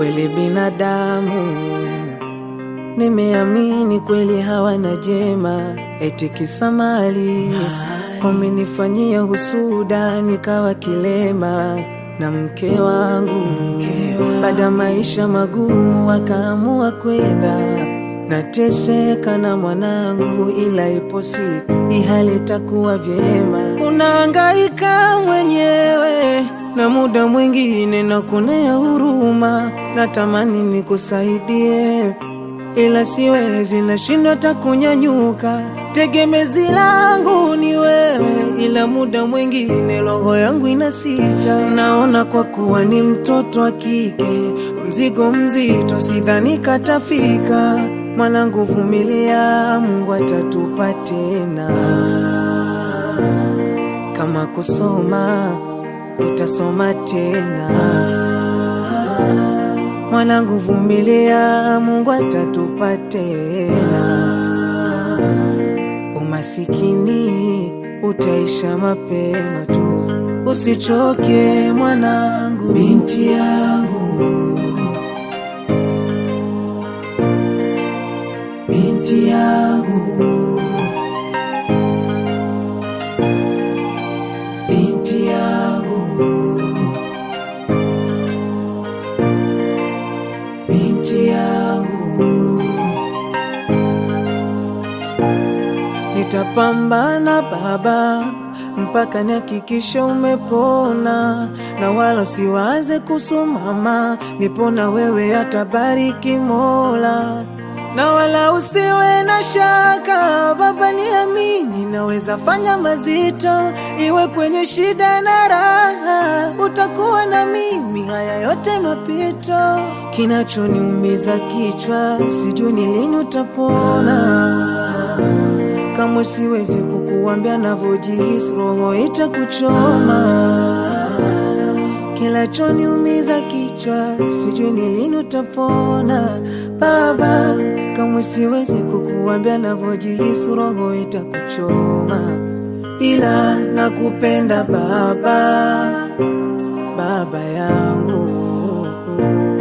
kweli binadamu nimeamini kweli hawana jema, eti kisa mali wamenifanyia husuda, nikawa kilema na mke wangu. Baada maisha magumu, wakaamua kwenda nateseka na mwanangu, ila ipo siku hii hali itakuwa vyema. Unahangaika mwenyewe na muda mwingine nakuonea huruma, natamani nikusaidie ila siwezi, nashindwa hata kunyanyuka. Tegemezi langu ni wewe, ila muda mwingine roho yangu inasita. Naona kwa kuwa ni mtoto wa kike, mzigo mzito, sidhani katafika. Mwanangu, vumilia, Mungu atatupa tena. Kama kusoma, utasoma tena. Mwanangu vumilia, Mungu atatupa tena. Umasikini utaisha mapema tu, usichoke mwanangu, binti yangu, binti yangu, binti yangu. binti yangu, nitapambana baba mpaka nihakikishe umepona, na wala usiwaze kusumama, nipona wewe atabariki Mola, na wala usiwe na shaka baba, niamini, naweza fanya mazito, iwe kwenye shida na raha, utakuwa na mimi, haya yote mapito. Kinachoniumiza kichwa, sijui ni lini utapona. Kamwe siwezi kukuambia navyojihisi, roho itakuchoma. Kinachoniumiza kichwa, sijui ni lini utapona baba. Kamwe siwezi kukuambia navyojihisi, roho itakuchoma, ila nakupenda baba, baba yangu.